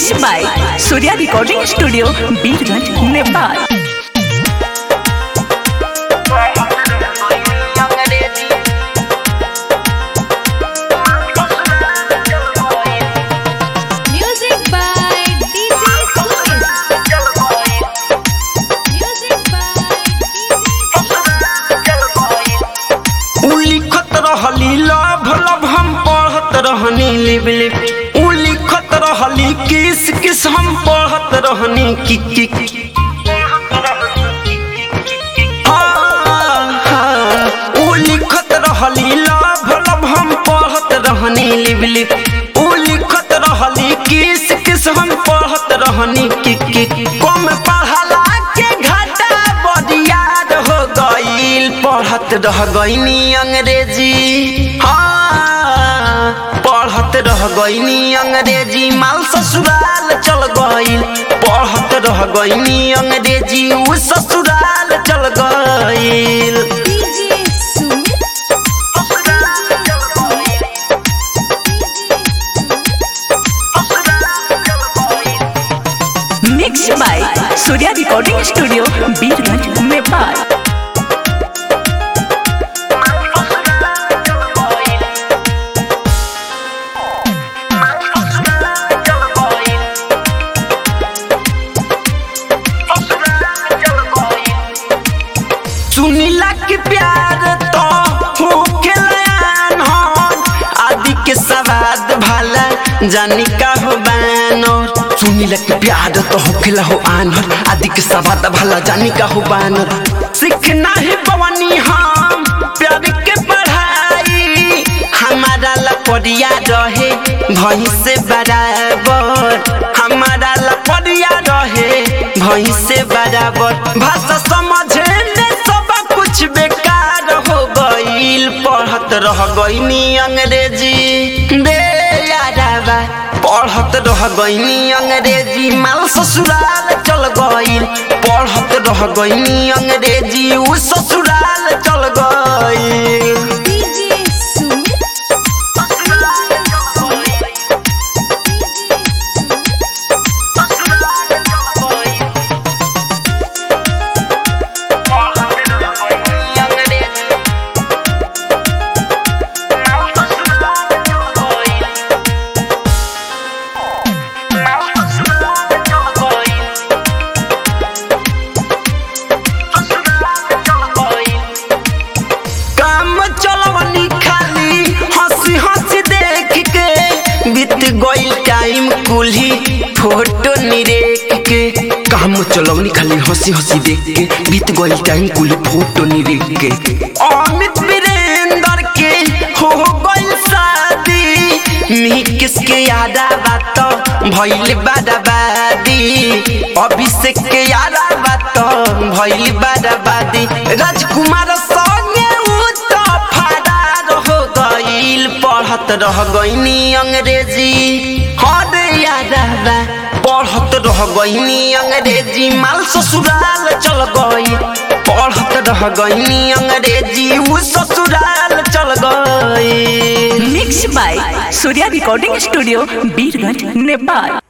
Mix by Surya recording studio Birgunj Nepal Music by DJ Sumit. Music by उ लिखत रहली love love हम पढ़त रहनी लिप लिप उ लिखत रहली किस किस हम पढ़त रहनी कि कि हाँ, हाँ, उ लिखत रहली लभ लभ हम पढ़त रहनी लिप लिप उ लिखत रहली किस किस हम पढ़त रहनी कि कि कम पढ़ला के घाटा बरियार हो गईल पढ़त रह गईनी अंग्रेजी हाँ पढ़त रह गईनी अंग्रेजी माल ससुराल चल गईल पढ़त रह गईनी अंग्रेजी उ ससुराल चल गईल DJ Sumit. Mix by Surya recording studio Birgunj Nepal सुनीला के प्यार तो हो के लयान हो आदि के सवाद भाला जानी का हो बानर सुनीला के प्यार तो हो के हो आनर आदि के सवाद भाला जानी का हो बानर सीखना है बवनी हम प्यार के पढ़ाई हमारा लपड़िया रहे भई से बराबर हमारा लपड़िया रहे भई से बराबर भाषा समझे में सब कुछ बेकार हो गईल पढ़त रह गईनी अंग्रेजी बे याराबा पढ़त रह गईनी अंग्रेजी माल ससुराल चल गईल पढ़त रह गईनी अंग्रेजी उ ससुराल चल गईल DJ Sumit. काम चलवनी खाली हंसी हंसी देख के बीत गईल टाइम कुल्ही फोटो निरेख के काम चलवनी खाली हंसी हंसी देख के बीत गईल टाइम कुल्ही फोटो निरेख के अमित वीरेंद्र के हो गईल शादी मी किसके यादा बात भइल बादाबादी अभिषेक के यादा बात भइल बादाबादी राजकुमार संगे उ त फरार हो गईल पढ़त रह गईनी अंग्रेजी हर यादा पढ़त रह गईनी अंग्रेजी माल ससुराल चल गई पढ़त रह गईनी अंग्रेजी उ ससुराल चल गई mix by Surya recording studio Birgunj Nepal